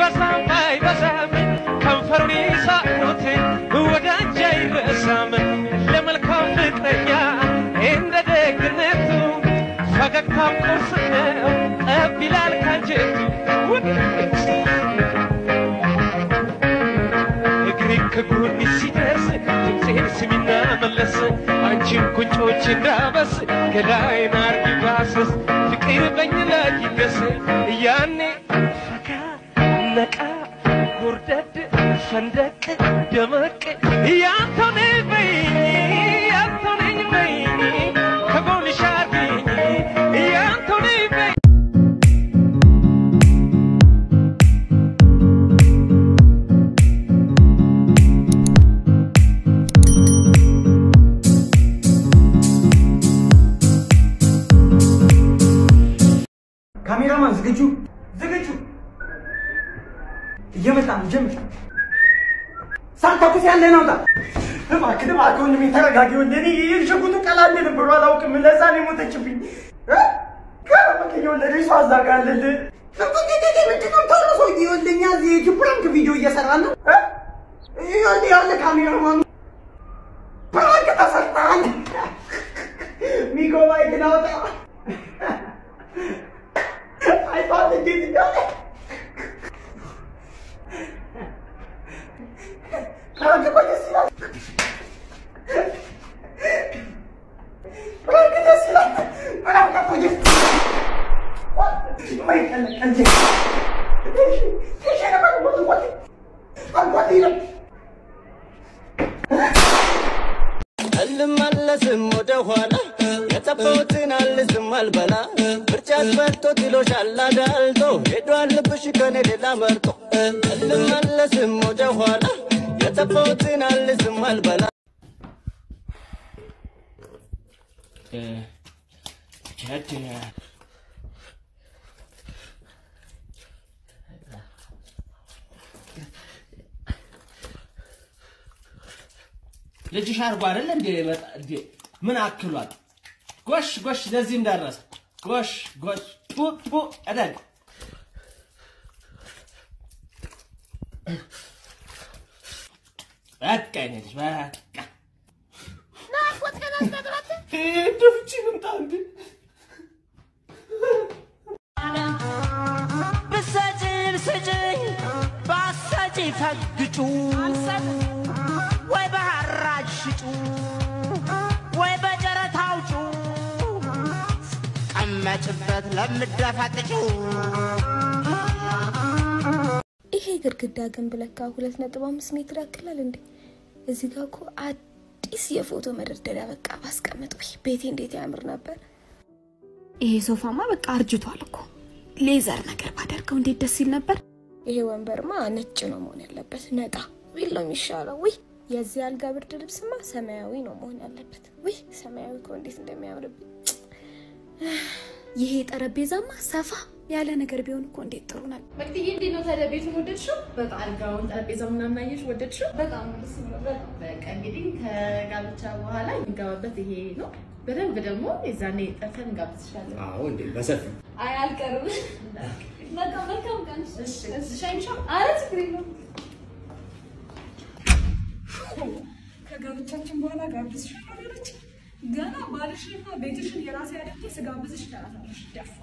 ቢበዛም ባይበዛም ከንፈሩን ይሳቁት ወዳጅ አይረሳም ለመልካም ፍቅረኛ እንደ ደግነቱ ፈገግታም ቁርስ ነው ጠብ ይላል ካንጀቱ እግሬ ከጎን ሲደርስ ድምፄን ስሚና መለስ አንቺን ጉንጮች እንዳበስ ገላይን አርጊ ባሰስ ፍቅር በኝ ላይ ይገስ ያኔ ፈካ ነቃ ጎርደድ ፈንደቅ ደመቅ ያንተው ነኝ በይኝ ያንተው ነኝ በይኝ ከጎንሽ አርጊኝ ያንተው ነኝ በይኝ ካሜራማን ዝግጁ ዝግጁ እየመጣ ነው ጀምር ሳታኩስ ያለ ነው እባክህ እባክህ ወንድሜ ተረጋጊ ወንድሜ የሽጉጡ ቀላል ነበር አላውቅም ለዛ ነው የሞተችብኝ እ? ከረመከ የወለደ ሰው አዛጋለል ምንድነው ቶሎ ሰው ይወልደኛ እዚህ ፕራንክ ቪዲዮ እየሰራ ነው እ? ይኸውልህ ያለ ካሜራማኑ ፕራንክ ተሰርተሃል ሚጎ ማይክን አውጣ አይቷት እንዴት እንዳለ ፕራንክ እኮ ደስ ይላል። ፕራንክ ደስ ይላል። ፕራንክ እኮ ደስ ማይቀለቅ እንጂ ነበር ወጥ አንጓት ይላል አልመለስም ወደ ኋላ የጠፋሁትን አልዝም አልበላ ምርጫት መርቶ ጥሎሻል አዳልጦ ሄዷል ልብሽ ከኔ ሌላ መርጦ አልመለስም ወደ ኋላ የጠፋሁትን አልዝም አልበላ ልጅሽ አርጎ አይደለ እንዴ? በጣ- እንዴ ምን አክሏል? ጎሽ ጎሽ፣ ለዚህም ደረሰ። ጎሽ ጎሽ፣ ጡ ጡ እደግ። በቃ የኔ ልጅ በቃ ደፍቺ ምምጣ እንዴ ብሰጭን ስጭኝ ባሰጪ ፈግጩ ወይ በሐራጅ ሽጩ ወይ በጨረታ አውጩ ቀመጭበት ለምደፈጥጩ ይሄ ግድግዳ ግንብ ለካ ሁለት ነጥብ አምስት ሜትር ያክላል እንዴ! እዚህ ጋር እኮ አዲስ የፎቶ መደርደሪያ በቃ ባስቀምጥ ወይ ቤቴ እንዴት ያምር ነበር። ይሄ ሶፋማ በቃ አርጅቷል እኮ ሌዘር ነገር ባደርገው እንዴት ደስ ይል ነበር። ይሄ ወንበርማ ነጭ ነው መሆን ያለበት፣ ነጣ ቢል ነው የሚሻለው። ውይ የዚህ አልጋ ብርድ ልብስማ ሰማያዊ ነው መሆን ያለበት። ውይ ሰማያዊ እኮ እንዴት እንደሚያምርብኝ። ይሄ ጠረጴዛማ ሰፋ ያለ ነገር ቢሆን እኮ እንዴት ጥሩ ነበር። መቅድዬ እንዴት ነው ታዲያ ቤቱን ወደድሽው? በጣም አልጋውን፣ ጠረጴዛው ምናምን አየሽ ወደድሽው? በጣም ደስ ይላል። በጣም በቃ እንግዲህ ከጋብቻ በኋላ የሚጋባበት ይሄ ነው። በደንብ ደግሞ የዛኔ ጠርተን እንጋብዝሻለን። አዎ እንዴ በሰፊ አይ አልቀርም። በቃ መልካም ቀን። እሺ ሻይንሻ አረ ችግር የለውም። ከጋብቻችን በኋላ ጋብዝሻለሁ አለች። ገና ባልሽንና ቤትሽን የራሴ አድርጌ ስጋብዝሽ ትላታለሽ። ደፋ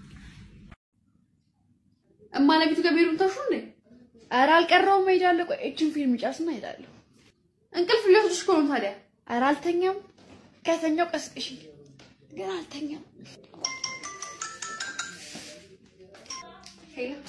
እማ ለቤቱ ገቢሩን ታሹ እንዴ? ኧረ አልቀረውም፣ እሄዳለሁ። ቆይ እችን ፊልም ጨርስና እሄዳለሁ። እንቅልፍ ሊወስድሽ እኮ ነው ታዲያ። ኧረ አልተኛም። ከተኛው ቀስቅሽ። ግን አልተኛም። ሄሎ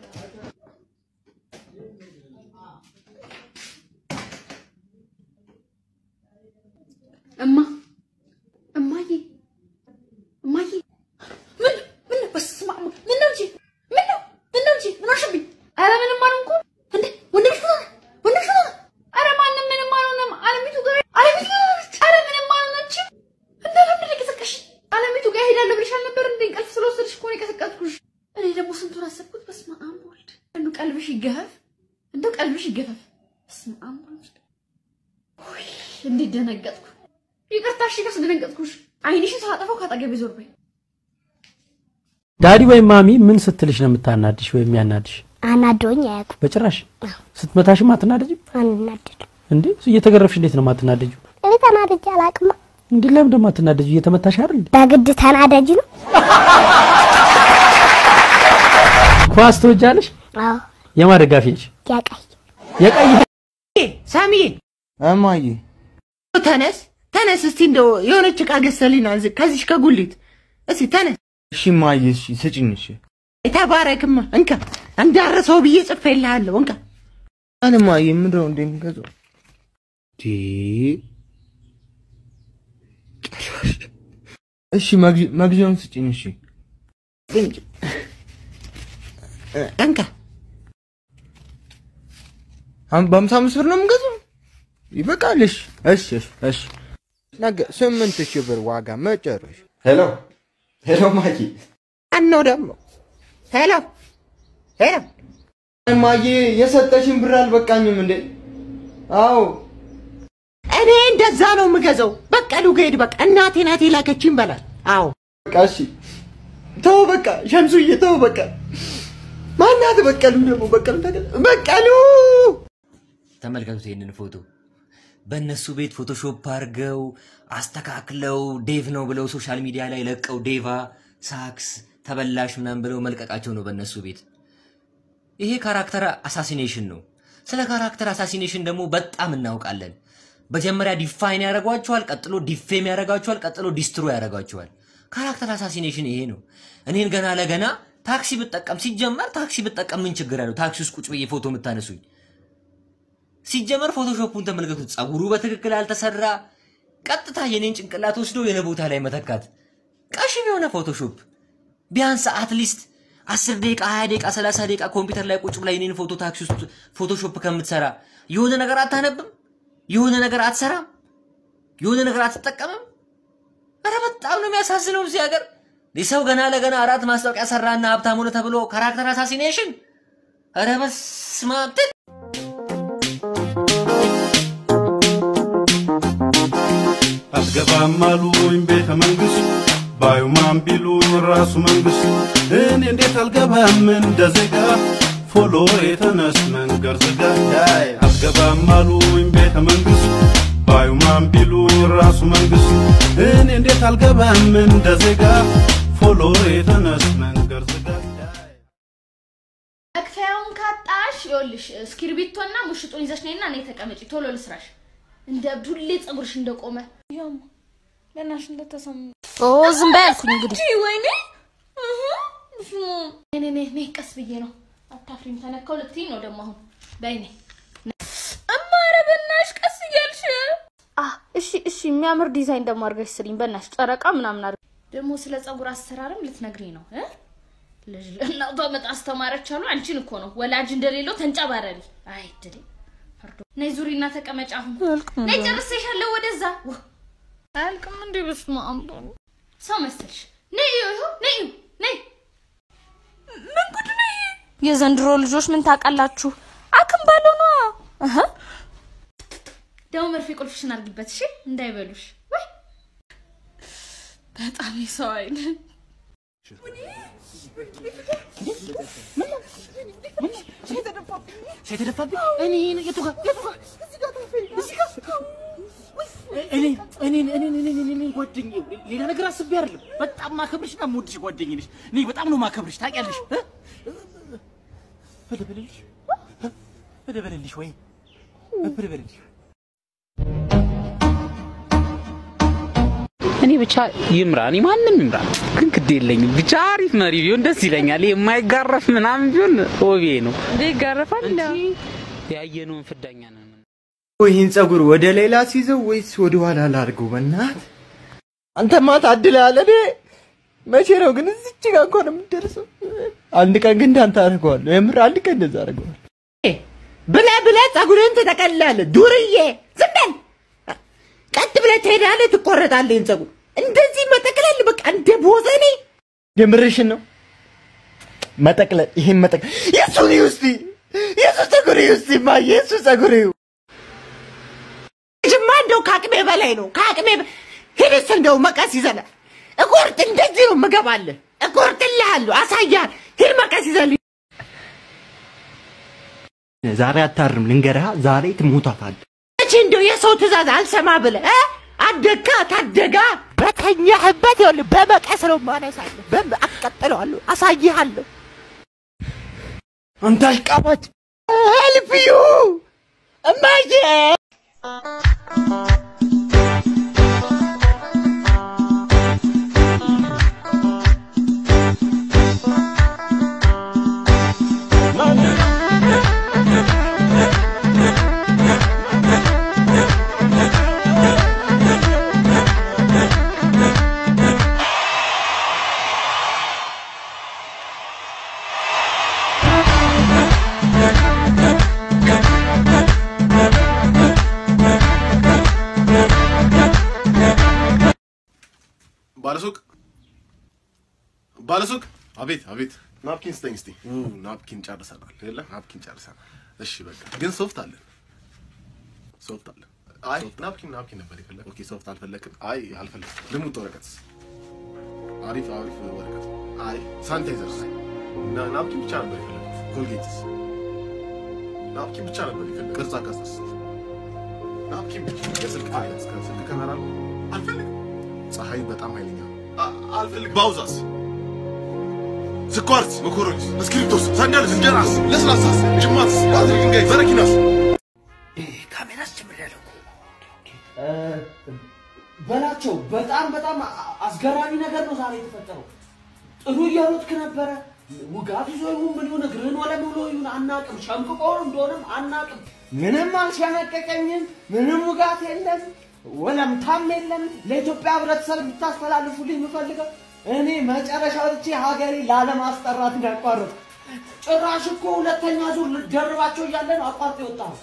እማ እማዬ እማዬ ምን ምን በስመ አብ ምን ነው እንጂ ምን ነው ምን ነው እንጂ ምን አልሽብኝ? ኧረ ምንም አልሆንኩም። እንዴ ወንድምሽ ምን ሆነ? ወንድምሽ ምን ሆነ? ኧረ ማንም ምንም አልሆነም። አለሚቱ ጋር አለሚቱ ጋር ሄደች። ኧረ ምንም አልሆነችም። እንደ ለምንድን ነው የቀሰቀሽ? አለሚቱ ጋር ሄዳለሁ ብለሽ አልነበር እንዴ? እንቅልፍ ስለወሰድሽ እኮ ነው የቀሰቀስኩሽ። እኔ ደግሞ ስንቱን አሰብኩት። በስመ አብ ወልድ። እንደው ቀልብሽ ይገፈፍ፣ እንደው ቀልብሽ ይገፈፍ። በስመ አብ ወልድ። ውይ እንዴት ደነገጥኩ። ይቅርታ እሺ፣ ካስደነገጥኩሽ። አይንሽን ሳላጠፋው ካጠገቤ ዞር በይ። ዳዲ ወይም ማሚ ምን ስትልሽ ነው የምታናድሽ ወይም ያናድሽ? አናዶኝ አያውቁም። በጭራሽ ስትመታሽም አትናደጅም አንናደድም። እንዴ? እየተገረፍሽ እንዴት ነው የማትናደጂው? እኔ ተናድጄ አላውቅም። እንዴ ለምን ደግሞ አትናደጂው? እየተመታሽ አይደል እንዴ? በግድ ተናዳጅ ነው። ኳስ ትወጃለሽ? አዎ የማን ደጋፊ ነሽ? ያቀይ የቀይ ሳሚዬ እማዬ ተነስ ተነስ፣ እስቲ እንደው የሆነች ዕቃ ገዝተህልኝ ና እዚህ- ከዚች ከጉሊት እስቲ ተነስ። እሺ እማዬ እሺ ስጭኝ እሺ ተባረክማ፣ እንካ እንዳረሰው ብዬ ጽፌልሃለሁ። እንካ አን እማዬ ምንድን ነው እንደሚገዛው ዲ እሺ መግዣ- መግዣውን ስጭኝ እሺ እንካ አሁን በሀምሳ አምስት ብር ነው የምገዛው ይበቃል እሺ እሺ እሺ እሺ ነገ ስምንት ሺህ ብር ዋጋ መጨረሻ ሄሎ ሄሎ ማዬ አነው ደግሞ ሄሎ ሄሎ እማዬ የሰጠሽን ብር አልበቃኝም እንዴ አዎ እኔ እንደዛ ነው የምገዛው። በቀሉ ገሄድ በቃ እናቴ ናት የላከችኝ በላል። አዎ በቃ እሺ ተው በቃ ሸምሱዬ ተው በቃ ማናት በቀሉ ደግሞ በቀሉ ተገ- በቀሉ ተመልከቱት ይህንን ፎቶ በእነሱ ቤት ፎቶሾፕ አድርገው አስተካክለው ዴቭ ነው ብለው ሶሻል ሚዲያ ላይ ለቀው ዴቫ ሳክስ ተበላሽ ምናምን ብለው መልቀቃቸው ነው በእነሱ ቤት። ይሄ ካራክተር አሳሲኔሽን ነው። ስለ ካራክተር አሳሲኔሽን ደግሞ በጣም እናውቃለን። መጀመሪያ ዲፋይን ያደርጓቸዋል፣ ቀጥሎ ዲፌም ያደርጓቸዋል፣ ቀጥሎ ዲስትሮ ያደርጓቸዋል። ካራክተር አሳሲኔሽን ይሄ ነው። እኔን ገና ለገና ታክሲ ብጠቀም ሲጀመር ታክሲ ብጠቀም ምን ችግር አለው? ታክሲ ውስጥ ቁጭ ብዬ ፎቶ የምታነሱኝ ሲጀመር ፎቶሾፑን ተመልከቱት። ጸጉሩ በትክክል አልተሰራ፣ ቀጥታ የኔን ጭንቅላት ወስዶ የኔ ቦታ ላይ መተካት። ቀሽም የሆነ ፎቶሾፕ ቢያንስ አትሊስት አስር ደቂቃ ሀያ ደቂቃ ሰላሳ ደቂቃ ኮምፒውተር ላይ ቁጭ ብላ የኔን ፎቶ ታክሲ ውስጥ ፎቶሾፕ ከምትሰራ የሆነ ነገር አታነብም? የሆነ ነገር አትሰራም? የሆነ ነገር አትጠቀምም? ኧረ በጣም ነው የሚያሳዝነው እዚህ ሀገር ሰው ገና ለገና አራት ማስታወቂያ ሰራና ሀብታም ሆነ ተብሎ ካራክተር አሳሲኔሽን። ኧረ በስመ አብ አትገባም አሉኝ ቤተ መንግስት ባዩማን ቢሉኝ ራሱ መንግስት እኔ እንዴት አልገባም እንደ ዜጋ ፎሎ የተነስ መንገድ ዝጋ ዳይ አትገባም አሉኝ ቤተ መንግስት ባዩማን ቢሉኝ ራሱ መንግስት እኔ እንዴት አልገባም እንደ ዜጋ ፎሎ የተነስ መንገድ ዝጋ መክፈያውን ካጣሽ ይኸውልሽ እስክሪብቶና ሙሽጡን ይዘሽ ነይና እኔ ተቀመጪ ቶሎ ልስራሽ። እንደ እብድ ሁሌ ፀጉርሽ እንደቆመ ያማ ለናሽ እንደተሰማ ኦ ዝም በይ አልኩኝ እንግዲህ ወይኔ እኔ እኔ እኔ ቀስ ብዬ ነው አታፍሪም ተነካው ልትይኝ ነው ደግሞ አሁን በይ ነይ እማ ኧረ በእናትሽ ቀስ እያልሽ አ እሺ እሺ የሚያምር ዲዛይን ደግሞ አድርገሽ ስሪኝ በእናትሽ ጨረቃ ምናምን አድርገሽ ደግሞ ስለ ፀጉር አሰራርም ልትነግሪኝ ነው እ ልጅ ለእናቷ መጣ አስተማረች አሉ አንቺን እኮ ነው ወላጅ እንደሌለው ተንጨባረሪ አይ ድሬ ፈርዶ ነይ ዙሪና ተቀመጭ አሁን ነይ ጨርሰሻለሁ ወደዛ ዋ፣ አያልቅም እንዴ በስመ አብ ሰው መሰልሽ ነይ ይኸው ነይ ነይ ምን ጉድ ነው ይሄ የዘንድሮ ልጆች ምን ታውቃላችሁ አክም ባለው ነው እህ ደግሞ መርፌ ቁልፍሽን አድርጊበት እሺ እንዳይበሉሽ ወይ በጣም የሰው አይነት የተደፋብኝ እኔ የቱ ጋር የቱ ጋር እዚህ ጋር እኔ እኔ እኔ እኔ እኔ እኔ ጓደኛዬ ሌላ ነገር አስቤ አይደለም። በጣም ማከብርሽ እና የምወድሽ ጓደኛዬ ነሽ። እኔ በጣም ነው ማከብርሽ ታውቂያለሽ። እ? ልበልልሽ ልበልልሽ ወይ ልበልልሽ እኔ ብቻ ይምራ፣ እኔ ማንም ይምራ፣ ግን ግድ የለኝም። ብቻ አሪፍ መሪ ቢሆን ደስ ይለኛል። ይሄ የማይጋረፍ ምናምን ቢሆን ሆቤ ነው። እንዴ ይጋረፋል? ያየነውን ፍዳኛ ነን። ይህን ጸጉር ወደ ሌላ ሲይዘው ወይስ ወደ ኋላ ላድርገው? በእናት አንተማ ታድለሃል። እኔ መቼ ነው ግን እዚች ጋር እንኳን የምትደርሰው? አንድ ቀን ግን እንዳንተ አደርገዋለሁ። የምር አንድ ቀን እንደዛ አደርገዋለሁ። ብለህ ብለህ ፀጉርህን ትጠቀልላለህ። ዱርዬ ዝም በል። ቀጥ ብለህ ትሄዳለህ፣ ትቆረጣለህ። ይህን ፀጉር እንደዚህ መጠቅለል በቃ እንደ ቦዘኔ የምርሽን ነው? መጠቅለል ይሄን መጠቅለል የእሱን ይኸው እስቲ የእሱ ፀጉር ይኸው እስቲ እማዬ የእሱ ፀጉር ይኸው ጅማ እንደው ከአቅሜ በላይ ነው። ከአቅሜ በ- ሂድስ እንደው መቀስ ይዘህ እቆርጥ። እንደዚህ ነው የምገባልህ። እቆርጥልሃለሁ፣ አሳያለሁ። ሂድ መቀስ ይዘህ ዛሬ አታርም ልንገርህ፣ ዛሬ ትሞታታለህ። መቼ እንደው የሰው ትእዛዝ አልሰማ ብለህ እ? አደግካ ታደጋ በተኛህበት ይኸውልህ በመቀስ ነው የማነሳለሁ። በም አቃጥለዋለሁ፣ አሳይሃለሁ። አንተ አሽቃባጭ! ሄልፕዩ እማዬ ባለሱቅ ባለሱቅ፣ አቤት አቤት፣ ናፕኪን ስጠኝ እስቲ። ኡ፣ ናፕኪን ጨርሰናል። የለ ናፕኪን ጨርሰናል። እሺ በቃ ግን ሶፍት አለን፣ ሶፍት አለን። አይ ናፕኪን ናፕኪን ነበር የፈለግ። ኦኬ ሶፍት አልፈለግም። አይ አልፈለግም። ልሙጥ ወረቀት፣ አሪፍ አሪፍ ወረቀት። አይ ሳኒታይዘርስ፣ ና ናፕኪን ብቻ ነበር የፈለግኩት። ኮልጌትስ፣ ናፕኪን ብቻ ነበር የፈለግኩት። ቅርጻ ቅርጽስ፣ ናፕኪን ብቻ። የስልክ ስልክ ካሜራ አልፈልግም። ፀሐይ በጣም ኃይለኛ ነው። አልፈልግም። ባውዛስ፣ ስኳርስ፣ መኮሮኒስ፣ እስክሪብቶስ፣ ሳንዳልስ፣ እንጀራስ፣ ለስላሳስ፣ ጅማትስ፣ ባትሪ ድንጋይ፣ በረኪናስ ካሜራስ ጀምሬያለሁ እኮ። በላቸው። በጣም በጣም አስገራሚ ነገር ነው ዛሬ የተፈጠረው። ጥሩ እያሉትክ ነበረ። ውጋት ይዞ ይሁን ምን ይሁን እግርህን ወለም ብሎ ይሁን አናቅም። ሸምቅቆ እንደሆነም አናቅም። ምንም አልሸመቀቀኝም። ምንም ውጋት የለም፣ ወለምታም የለም። ለኢትዮጵያ ሕብረተሰብ እንድታስተላልፉልኝ የምፈልገው እኔ መጨረሻ ወጥቼ ሀገሬ ላለማስጠራት ነው ያቋረጥኩ። ጭራሽ እኮ ሁለተኛ ዙር ልደርባቸው እያለ ነው አቋርጦ የወጣው።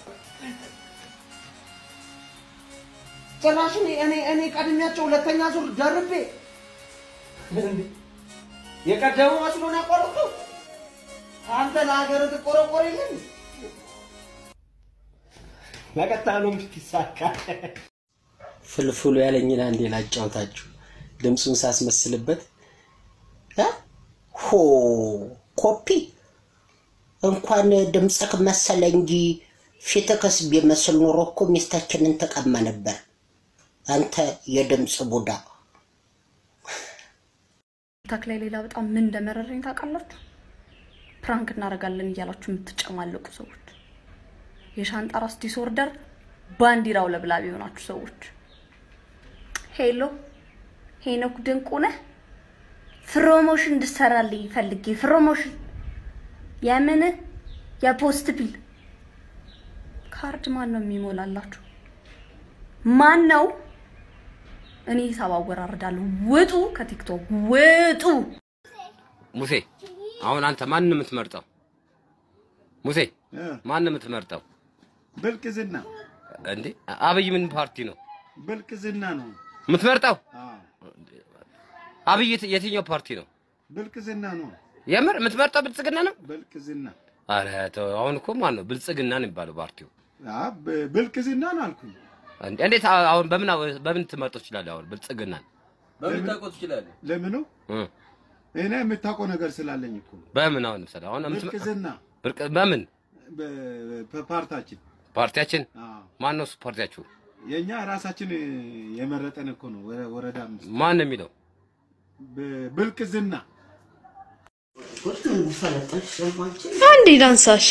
ጭራሽ እኔ እኔ እኔ ቀድሜያቸው ሁለተኛ ዙር ደርቤ እንዴ! የቀደሙ መስሎ ነው ያቋረጥኩ። አንተ ለሀገር ትቆረቆር የለን ለቀጣሉም ይሳካል። ፍልፍሉ ያለኝን አንዴ ላጫውታችሁ። ድምፁን ሳስመስልበት እ? ሆ ኮፒ እንኳን ድምፅህ መሰለ እንጂ ፊትክስ ቢመስል ኖሮ እኮ ሚስታችንን ተቀማ ነበር። አንተ የድምፅ ቡዳ። ታክ ላይ ሌላ በጣም ምን እንደመረረኝ ታውቃላችሁ? ፕራንክ እናደርጋለን እያላችሁ የምትጨማለቁ ሰዎች፣ የሻንጣ ራስ ዲስኦርደር ባንዲራው ለብላቢ የሆናችሁ ሰዎች፣ ሄሎ ሄኖክ ድንቁ ነህ? ፕሮሞሽን እንድሰራልኝ ፈልጌ ፕሮሞሽን የምን የፖስት ቢል ካርድ ማን ነው የሚሞላላችሁ? ማን ነው? እኔ ሂሳብ አወራርዳለሁ። ውጡ ከቲክቶክ ውጡ። ሙሴ አሁን አንተ ማን ነው የምትመርጠው? ሙሴ ማን ነው የምትመርጠው? ብልቅዝና እንዴ አብይ ምን ፓርቲ ነው ብልቅዝና ነው። የምትመርጠው? አዎ፣ አብይ የት- የትኛው ፓርቲ ነው? ብልቅዝና ነው። የምር የምትመርጠው ብልጽግና ነው? ብልቅዝና አረ ተው፣ አሁን እኮ ማን ነው ብልጽግና ነው የሚባለው ፓርቲው? አ ብ- ብልቅዝና ነው አልኩኝ። እንዴ- እንዴት አ- አሁን በምን በምን ትመርጠው ትችላለህ? አሁን ብልጽግናን በምን ታውቀው ትችላለህ? ለምኑ እ እኔ የምታውቀው ነገር ስላለኝ እኮ በምን አሁን ምሳሌ አሁን የምትመ- ብልቅዝና ብርቅ- በምን በ- በፓርታችን ፓርቲያችን አዎ፣ ማን ነው እሱ ፓርቲያችሁ? የኛ ራሳችን የመረጠን እኮ ነው። ወረ- ወረዳ አምስት ማን ነው የሚለው? ብ- ብልቅዝና አንዴ ዳንሳሽ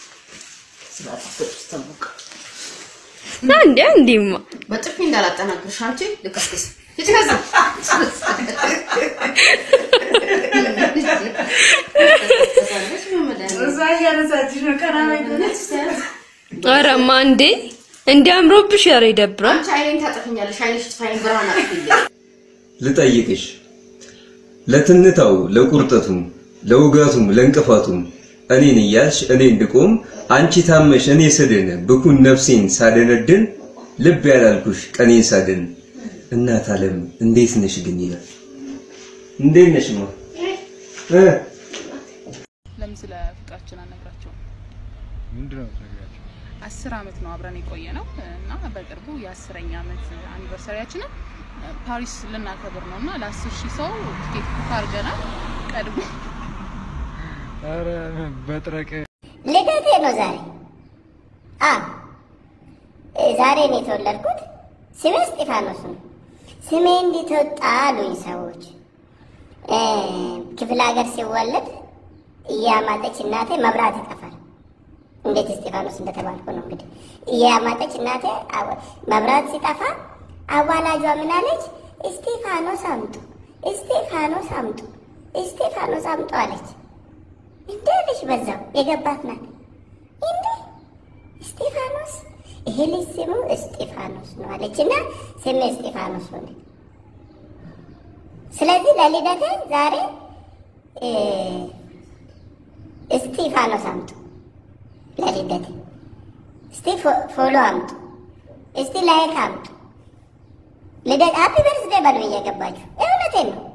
አንዴ አንዴማ በጥፊ እንዳላጠናግርሽ አንቺ ልክስክስ ሂጂ ከዛ እዛ እያነሳችሽ ነው ቀና አረማ እንዴ እንዲ አምሮብሽ ኧረ ይደብራል። አንቺ አይኔን ታጠፍኛለሽ። አይንሽ ጥፋይን ብርሃን አጥፍልኝ። ልጠይቅሽ ለትንታው ለቁርጠቱም ለውጋቱም ለእንቅፋቱም እኔን እያልሽ እኔ እንድቆም አንቺ ታመሽ እኔ ስድን ብኩን ነፍሴን ሳደነድን ልብ ያላልኩሽ ቀኔን ሳድን እናት ዓለም እንዴት ነሽ ግን ይላል። እንዴት ነሽ ማ እ ለምን ስለ ፍቅራችን አልነግራቸውም? ምንድን ነው የምትነግራቸው? አስር አመት ነው አብረን የቆየ ነው እና በቅርቡ የአስረኛ አመት አኒቨርሰሪያችንን ፓሪስ ልናከብር ነው እና ለአስር ሺህ ሰው ቲኬት ቡክ አድርገናል። ቀድሞ ኧረ በጥረቅ ልደቴ ነው ዛሬ። አ እ፣ ዛሬ ነው የተወለድኩት። ስሜ እስጢፋኖስ ነው። ስሜ እንዴት ወጣ አሉኝ ሰዎች። እ፣ ክፍለ ሀገር ሲወለድ እያማጠች እናቴ መብራት ይጠፋል። እንዴት እስጢፋኖስ እንደተባልኩ ነው እንግዲህ። እያማጠች እናቴ አወ- መብራት ሲጠፋ አዋላጇ ምን አለች? እስጢፋኖስ አምጡ፣ እስጢፋኖስ አምጡ፣ እስጢፋኖስ አምጡ አለች። እንዴ ልጅ በዛው የገባት ናት። እንዴ እስጢፋኖስ ይሄ ልጅ ስሙ እስጢፋኖስ ነው አለች እና ስሜ እስጢፋኖስ ሆነ። ስለዚህ ለልደቴ ዛሬ እ፣ እስጢፋኖስ አምጡ ለልደቴ። እስቲ ፎ- ፎሎ አምጡ፣ እስቲ ላይክ አምጡ። ልደት ሃፒ በርዝዴ በሉ እየገባችሁ። እውነቴን ነው።